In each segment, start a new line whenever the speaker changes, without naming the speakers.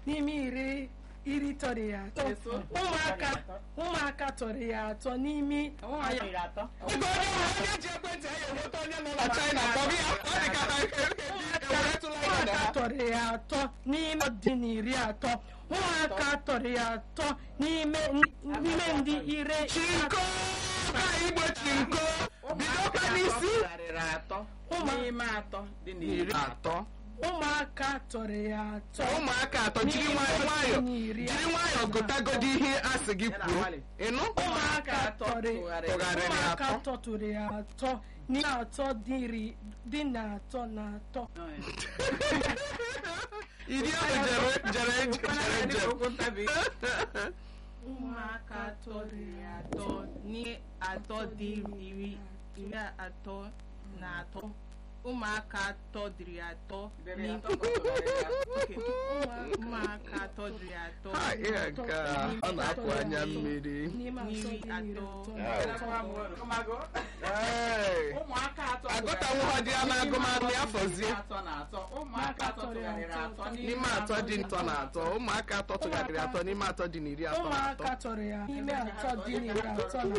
n'ime iri iri tọrọ ya atọ
Eso.
ụmụaka ụmụaka tọrọ ya atọ n'ime
Ụmụaka iri atọ.
Ego onye ọbụla onye ji ekwentị ya enweta onye nọ na China kpọrọ ya ọ dị ka ha eweretụla ya na
ụmụaka
ha
tọrọ ya atọ n'ime dị n'iri atọ ụmụaka tọrọ ya atọ n'ime n'ime ndị ire
chinko ka igbo chinko bidokwa n'isi
tụgharịrị atọ n'ime atọ dị n'iri
iri atọ
ụmụaka tọrọ ya atọ
ụmụaka atọ jiri nwayọ nwayọ jiri nwayọ gụtagodi ihe a sị gị kwuo ịnụ
ụmụaka tọrọ
tụgharịrị
ụmụaka
atọ
tọtụrụ ya atọ n'ime atọ dị iri dị na atọ na atọ
iri ahụ jere jere jere jere
okwu ntabi ụmụaka tọrọ ya atọ ní atọ dị iri iri atọ na atọ ụmụaka atọ dịrị atọ ní Okay. ụmụaka atọ dịrị atọ
ha ihe nke a ọ na-apụ anya mmiri
n'ime atọ dị
n'iri
n'iri
atọ
atọ
Ee.
ụmụaka atọ
agụtanwu ha dị ya n'agụmanụ ya fọzie
atọ na atọ ụmụaka atọ tụgharịrị atọ
n'ime atọ dị ntọ na atọ ụmụaka atọ tụgharịrị atọ n'ime atọ dị n'iri atọ na atọ
ụmụaka tọrọ ya n'ime atọ dị n'iri atọ na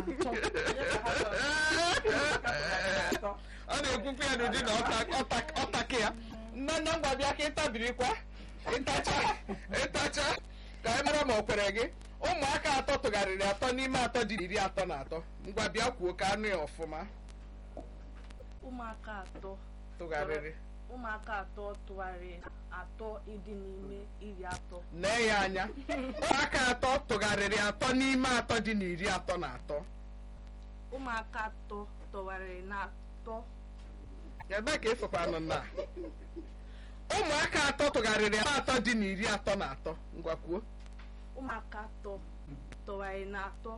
atọ
ọ na-ekwukwa ya n'ụdị na ọta- ọta- ọtaka ya nne nne ngwa bịa ka ịtabirikwa ịtacha ịtacha ka anyị mara ma o kwere gị ụmụaka atọ tụgharịrị atọ n'ime atọ dị n'iri atọ na atọ ngwa bịa kwuo ka anụ ya ọfụma
ụmụaka atọ
tụgharịrị
ụmụaka atọ tụgharịrị atọ ịdị n'ime iri atọ
nee ya anya ụmụaka atọ tụgharịrị atọ n'ime atọ dị n'iri atọ na atọ
ụmụaka atọ tụgharịrị na atọ
ebe ka ịfụkwanụ na ụmụaka atọ tụgharịrị atọ atọ dị n'iri atọ na atọ ngwa kwuo
ụmụaka atọ tụgharịrị na atọ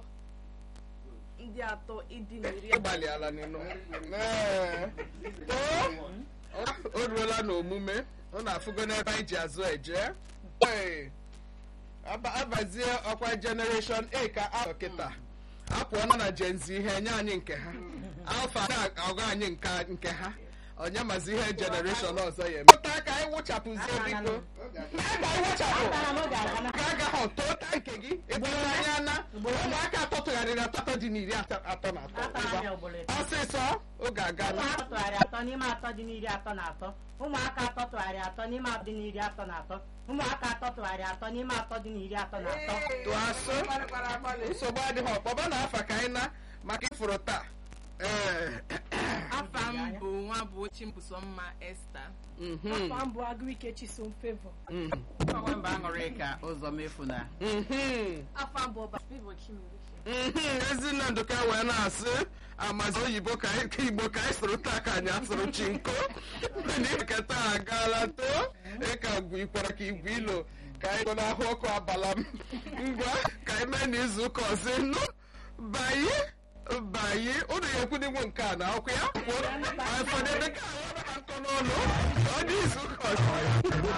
ndị atọ ịdị n'iri
ịgbalịala n'ịnụ Ee. too o ruola n'omume ọ na-afụgo n'ebe anyị ji azụ eje Ee. Aba- abazie ọkwa generation a ka a kịta apụọla na gen z ihe nye anyị nke ha alfa na-agụ anyị nke- nke ha onye mazi ihe generation ọzọ ya eme taa ka anyị wụchapụzie biko ka anyị wụchapụ ka agaghị tụta nke gị eburu anya na ụmụaka atọ tụgharịrị atọ atọ dị n'iri atọ atọ na atọ Ngwa. ọsịsọ oge agala
ụmụaka tụgharị atọ n'ime atọ dị n'iri atọ na atọ ụmụaka atọ tụgharị atọ n'ime atọ dị n'iri atọ na atọ ụmụaka atọ tụgharị atọ n'ime atọ dị n'iri atọ na atọ
tụọ asụ nsogbu adịghị ọkpọba na afa ka anyị na maka ịfụrụ taa ee
afa m bụ nwa bụ chimbusomma esta
mhm,
afọ mbụ agụike chisom favor
mhm,
ọnwa mba aṅụrị ka ụzọ mefu na
mhm,
afọ mbụ ọba Favour Chimerike
mhm. ezinne ndụka wee na-asị amazi oyibo ka anyị- ka igbo ka anyị sụrụ taa ka anyị asụrụ chinko nke taa agaala too ịka gwu ikwara ka igwe ilo ka anyị nọ n'ahụ ọkụ abala m ngwa ka anyị mee n'izu ụka ọzọ nụ banye banye ụnụ ya ekwudigwo nke a na akwụ ya kwuo anyị fọdụ ebe ka ahụ ha nkọ n'ọnụ ọ dị izu ụka ọzọ